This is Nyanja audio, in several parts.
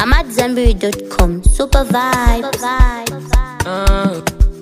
I'm at Zenberry.com. Super vibes. Uh.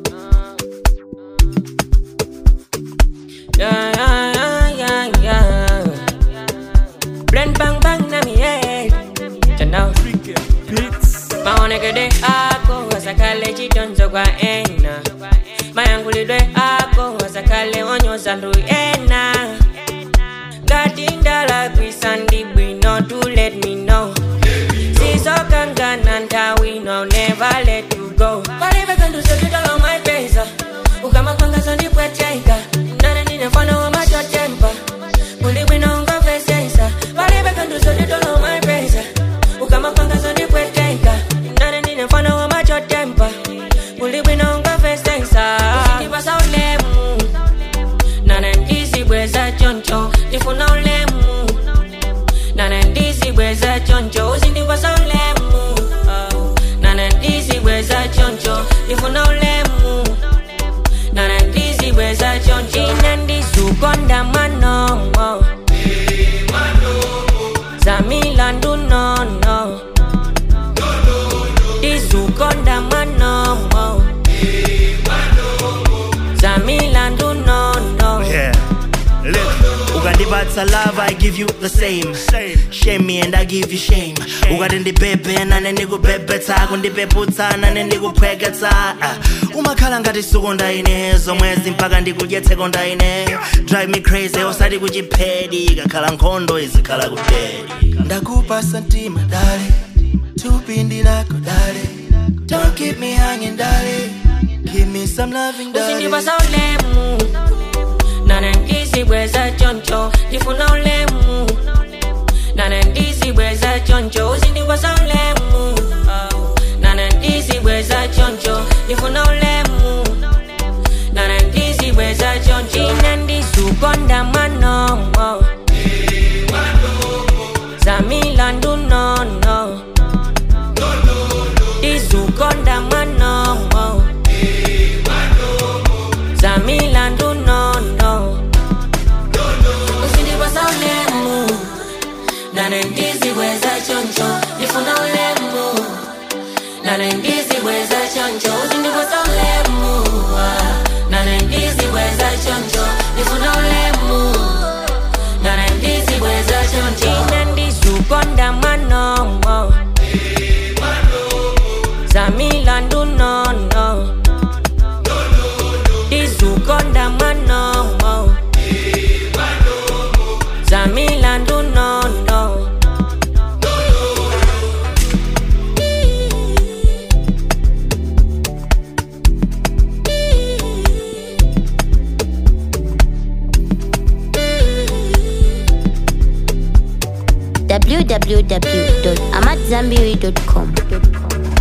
Yeah, yeah, yeah, yeah, yeah. Blend bang bang na mi head. Chanao. maonekede ako wasakale chitonzo kwa ena mayangulidwe ako wasakale onyoza ndu ena ngatindala kwisandi bwino to let me know sizokangana ntawi no never let you go palibekandusekitalo maipesa ukamakwangasa ndipweteka nane ndine mfano wa machotempa kulibwino ngavesesa palibekandusekitalo maipesa ukamakwangasa ndipweteka nane ndine mfano wa machotempa kulibwino ngavesesa ndipasa ulemu nane ndisibweza choncho ndifuna ulemu nane ndisibweza choncho uzindipasa ulemu oh. nane ndisibweza choncho ndifuna ulemu nane ndisibweza choncho ine ndisukonda manomo zamilandu nono ndisukonda manomo zamilandu nono Yeah. Look, ukandipatsa love I give you the same shame me and I give you shame ukati ndibhebhe nane ndikubhebhetsa kundipeputsa nane ndikuphweketsa Ah, umakhala ngati suku ndaine zomwezi mpaka ndikudyetseko ndaine drive me crazy osati kuchiphedi kakhala nkhondo izikhala kudedi ndakupa santima dale tupindi lako dale don't keep me hanging dale give me some loving dale uzindipasa ulemu nane ndisibweza choncho ndifuna ulemu nane ndisibweza choncho uzindipasa ulemu oh. nane ndisibweza choncho ndifuna ulemu nane ndisibweza choncho ine ndisukonda manomo zamilandu nono ndisukonda manomo zamilandu nono usindipasa ulemu nane ndizibweza choncho ndifuna ulemu nane ndizibweza choncho usindipasa ulemu ah. nane ndizibweza choncho ndifuna ulemu nane ndizibweza choncho ine ndisukonda manomo zamilandu nono ndisukonda manomo zamilandu nono www.amatzambiri.com.